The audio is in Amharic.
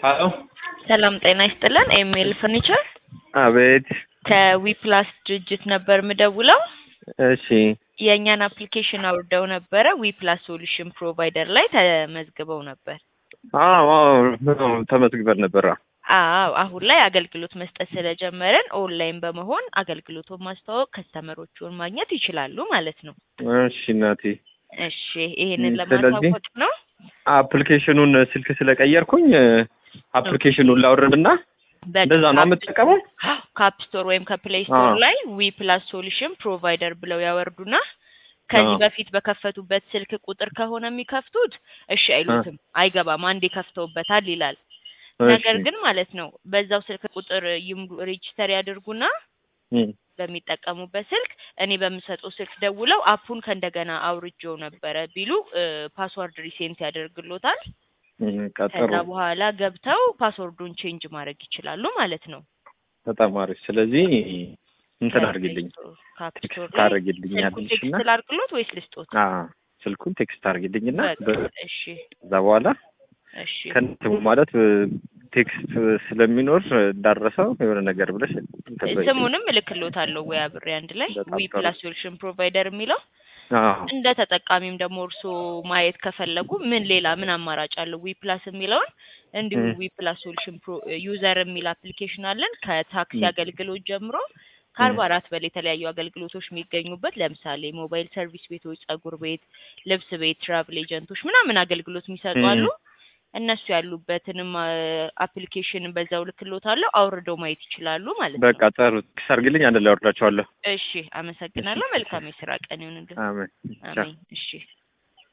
ሀሎ ሰላም ጤና ይስጥልን። ኤምኤል ፈርኒቸር አቤት። ከዊፕላስ ድርጅት ነበር ምደውለው። እሺ የእኛን አፕሊኬሽን አውርደው ነበረ። ዊፕላስ ሶሉሽን ፕሮቫይደር ላይ ተመዝግበው ነበር። አዎ አዎ ተመዝግበን ነበር። አዎ አሁን ላይ አገልግሎት መስጠት ስለጀመረን ኦንላይን በመሆን አገልግሎቱን ማስተዋወቅ ከስተመሮቹን ማግኘት ይችላሉ ማለት ነው። እሺ እናቴ፣ እሺ ይሄንን ስለዚህ ለማሳወቅ ነው። አፕሊኬሽኑን ስልክ ስለቀየርኩኝ አፕሊኬሽኑን ላውርድና እንደዛ ነው የምጠቀመው። ከአፕ ስቶር ወይም ከፕሌይ ስቶር አዎ። ላይ ዊ ፕላስ ሶሉሽን ፕሮቫይደር ብለው ያወርዱና ከዚህ አዎ። በፊት በከፈቱበት ስልክ ቁጥር ከሆነ የሚከፍቱት እሺ አይሉትም፣ አይገባም፣ አንዴ ከፍተውበታል ይላል። ነገር እሺ። ግን ማለት ነው በዛው ስልክ ቁጥር ይምሩ ሬጂስተር ያድርጉና እም፣ በሚጠቀሙበት ስልክ እኔ በምሰጠው ስልክ ደውለው አፑን ከእንደገና አውርጄው ነበረ ቢሉ ፓስዋርድ ሪሴንት ያደርግሎታል። እም፣ ቀጠሮ ከዛ በኋላ ገብተው ፓስወርዱን ቼንጅ ማድረግ ይችላሉ ማለት ነው። በጣም አሪፍ። ስለዚህ እንትን አድርግልኝ፣ ከአፕ ቴክስት ስቶር ላይ ታደርግልኛለሽ ስልኩን እና ቴክስት ላድርግሎት ወይስ ልስጦት? አዎ ስልኩን ቴክስት አድርግልኝና በቃ እሺ ከዛ በኋላ እሺ ከንትሙ ማለት ቴክስት ስለሚኖር እንዳረሰው የሆነ ነገር ብለሽ እንትን በይልኝ። ስሙንም እልክሎታለሁ ወይ አብሬ አንድ ላይ በጣም ዊ ጥሩ። ፕላስ ሶሉሽን ፕሮቫይደር የሚለው አዎ እንደ ተጠቃሚም ደግሞ እርስዎ ማየት ከፈለጉ ምን ሌላ ምን አማራጭ አለው ዊ ፕላስ የሚለውን እንዲሁ ም። ዊ ፕላስ ሶሉሽን ፕሮ ዩዘር የሚል አፕሊኬሽን አለን ከታክሲ ም። አገልግሎት ጀምሮ ከአርባ አራት በላይ የተለያዩ አገልግሎቶች የሚገኙበት ለምሳሌ ሞባይል ሰርቪስ ቤቶች፣ ጸጉር ቤት፣ ልብስ ቤት፣ ትራቭል ኤጀንቶች ምናምን አገልግሎት የሚሰጡ ም። አሉ። እነሱ ያሉበትንም አፕሊኬሽን በዛው ልክሎታለሁ አውርደው ማየት ይችላሉ ማለት ነው። በቃ ጥሩ ቴክስት አድርግልኝ፣ አንድ ላይ አወርዳቸዋለሁ። እሺ፣ አመሰግናለሁ። መልካም የስራ ቀን ይሁንልህ። አሜን ቻው። አሜን። እሺ